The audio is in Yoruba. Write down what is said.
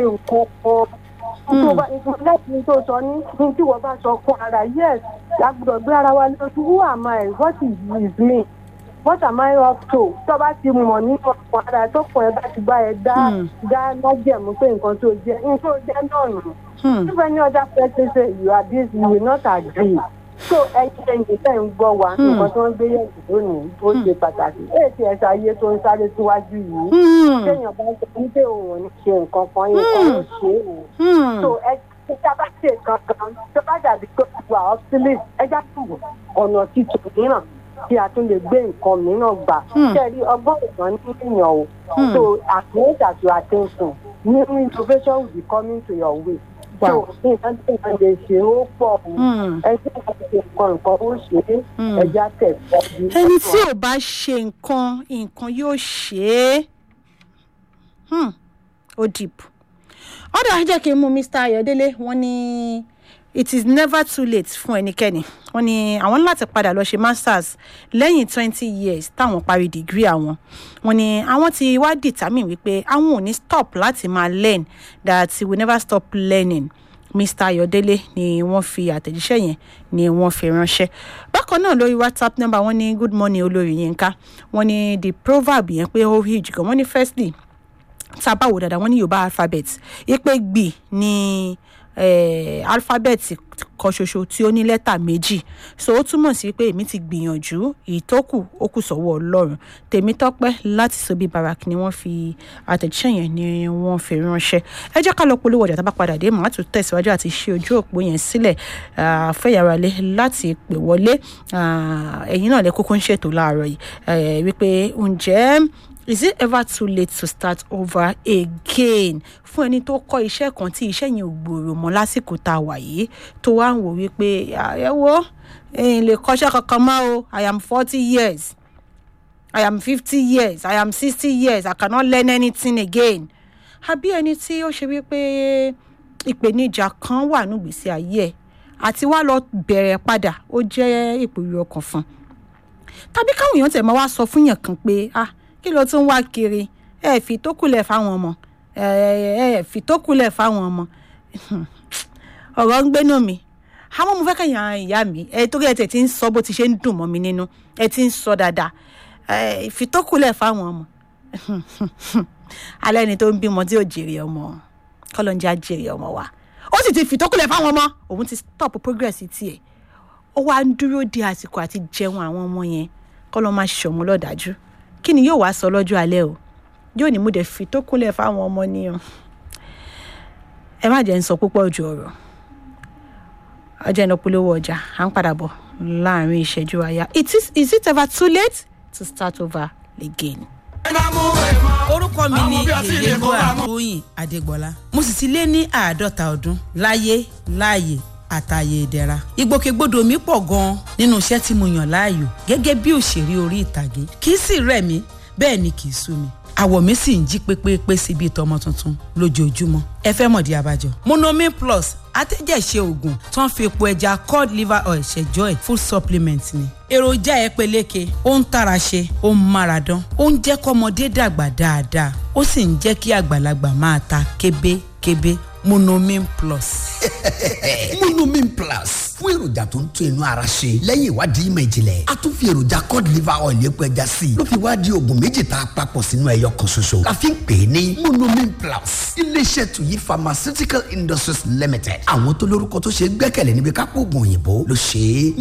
ṣe nǹkan kan tó bá lẹ́yìn tó sọ ní ní tí wọ́n bá sọ fún ara yes a gbọ́dọ̀ gbé ara wa lójú who am I what is is me what am I up to tó bá ti mọ̀ nínú ọkàn ara tó kàn ẹ́ bá ti bá ẹ dá Hmm. dá lọ́jẹ̀mú pé nǹkan tó jẹ́ nǹkan tó jẹ́ náà nù. Hmm. if any other person say you are this you will not agree so ẹyin ẹyin tẹ́ ń gbọ́ wa Hmm. nǹkan tó ń gbé yẹ̀wò lónìí ó ṣe pàtàkì èsì ẹ̀ṣẹ̀ ayé tó ń sáré síwájú yìí Hmm. téèyàn bá ń sọ wípé òun ò ní ṣe nǹkan kan nǹkan ó ṣe é o Hmm. so ẹ tí a bá ṣe nǹkan kan tó bá dàbí pé wà obsolete ẹ já tù ọ̀nà títún mìíràn tí a tún lè gbé nǹkan mìíràn gbà Hmm. kẹ́rí ọgbọ́n ìtàn ní èèyàn o Hmm. so as much as you are thinking new innovation will be coming to your way so Wow. nǹkan tí wọ́n lè ṣe ó pọ̀ o Hmm. ẹ jẹ́ ká ṣe nǹkan nǹkan ó ṣe é Hmm. ẹ já tẹ̀ síwájú. ẹni tí ò bá ṣe nǹkan nǹkan yóò ṣe é Hmm. ó deep ọ̀dà jẹ́ kí n mú mr ayọ̀délé wọ́n ní it is never too late fún ẹnikẹ́ni wọ́n ní àwọn ní láti padà lọ ṣe masters lẹ́yìn twenty years táwọn parí degree àwọn wọ́n ní àwọn ti wá determine wípé àwọn ò ní stop láti máa learn that we will never stop learning mr ayọ̀délé ni wọ́n fi àtẹ̀jíṣẹ́ yẹn ni wọ́n fi ránṣẹ́ bákan náà lórí whatsapp number wọ́n ní good morning olórí yínká wọ́n ní the proverb yẹn pé ó huge gan wọ́n ní firstly tá a bá wò dáadáa wọ́n ní yorùbá alphabet ipe gbì ní eh, alphabet kan ṣoṣo tí ó ní lẹ́tà méjì so ó túmọ̀ sí pé èmi ti gbìyànjú ìtókù ó kù sọ́wọ́ ọlọ́run tèmítọ́pẹ́ láti sobi barak ni wọ́n fi àtẹ̀jíṣẹ́ yẹn ni wọ́n fi ránṣẹ́ ẹ jẹ́ ká lọ polówó ọjà tá a bá padà dé màá tún tẹ̀síwájú àti ṣe ojú òpó yẹn sílẹ̀ ah, fẹ́yàrá lé láti pè wọlé ah, ẹ̀yin náà lẹ kókó ń ṣètò láàárọ̀ yìí eh, wípé ǹjẹ́ is it ever too late to start over again fún ẹni tó kọ́ iṣẹ́ kan tí iṣẹ́ yẹn ò gbòòrò mọ́ lásìkò tá a wà yìí tó wá ń wò wípé "Ah, ẹ wo ẹ̀yin lè kọ́ṣẹ́ kankan mọ́ o i am forty years i am fifty years i am sixty years i cannot learn anything again àbí ẹni tí ó ṣe wípé ìpèníjà kan wà nígbèsí ayé ẹ̀ àti wá lọ bẹ̀rẹ̀ padà ó jẹ́ ìpòrò ọkàn fún un tàbí káwọn èèyàn tẹ̀ máa wá sọ fún yàn kan pé ah kí ló tún wá kiri ẹ fi tó kulẹ̀ fáwọn ọmọ ẹ ẹ fi tó kulẹ̀ fáwọn ọmọ ọ̀rọ̀ ń gbénú mi àmọ́ mo fẹ́ kẹ́yìn ìyá mi ẹ torí ẹ tẹ̀ ti ń sọ bó ti ṣe ń dùn mọ́ mi nínú ẹ ti ń sọ dáadáa ẹ fi tó kulẹ̀ fáwọn ọmọ alẹ́ ni tó ń bímọ tí ò jèrè ọmọ kọ́lọ́njẹ́ á jèrè ọmọ wa ó sì ti fi tó kulẹ̀ fáwọn ọmọ òun ti stop progress tiẹ̀ ó wá ń dúró de àsìkò àti jẹun àwọn ọmọ yẹn kọ́lọ́ máa ṣọ̀mú lọ́dájú kí ni yóò wá sọ lọ́jọ́ alẹ́ o yóò ní múdẹ fi tó kúnlẹ̀ fáwọn ọmọ ní o ẹ má jẹ́ ń sọ púpọ̀ ju ọ̀rọ̀ ọjọ́ iná polówó ọjà à ń padà bọ̀ láàrin ìṣẹ́jú àyà it is is it ever too late to start over again. orúkọ mi ni yèyélúwà tóyìn adégbọlá mo sì ti lé ní àádọ́ta ọdún láyé láàyè àtàyè ìdẹ̀ra ìgbòkègbodò mi pọ̀ gan-an nínú iṣẹ́ tí mo yàn láàyò gẹ́gẹ́ bí òṣèré orí ìtàgé kì í sì rẹ̀ mí bẹ́ẹ̀ ni kì í sú mi àwọ̀ mi sì ń jí pépépé sí bíi tọmọ tuntun lójoojúmọ́ ẹ fẹ́ mọ̀dí abájọ. monomin plus atẹ́jẹ̀ṣe oògùn tó ń fi epo ẹja cod liver oil ṣẹjọ́ ẹ̀ full supplement ni. èròjà ẹ peléke ó ń tara ṣe ó ń mára dán ó ń jẹ́ kọ́mọdé dàgbà dáadáa ó sì ń jẹ́ kí àgbàlagbà máa ta kébékébé monomin plus. monomin plus fún èròjà tó ń tún inú ara ṣe lẹ́yìn ìwádìí ìmọ̀ ìjìnlẹ̀ a tún fi èròjà cod liver oil epo ẹja sí i ló fi wá di oògùn méjì tá a papọ̀ sínú ẹyọ kan ṣoṣo la fi ń pè é ní monomin plus iléeṣẹ́ tuyi pharmaceutical industries limited àwọn tó lórúkọ tó ṣe é gbẹ́kẹ̀lé níbi kápò oògùn òyìnbó ló ṣe é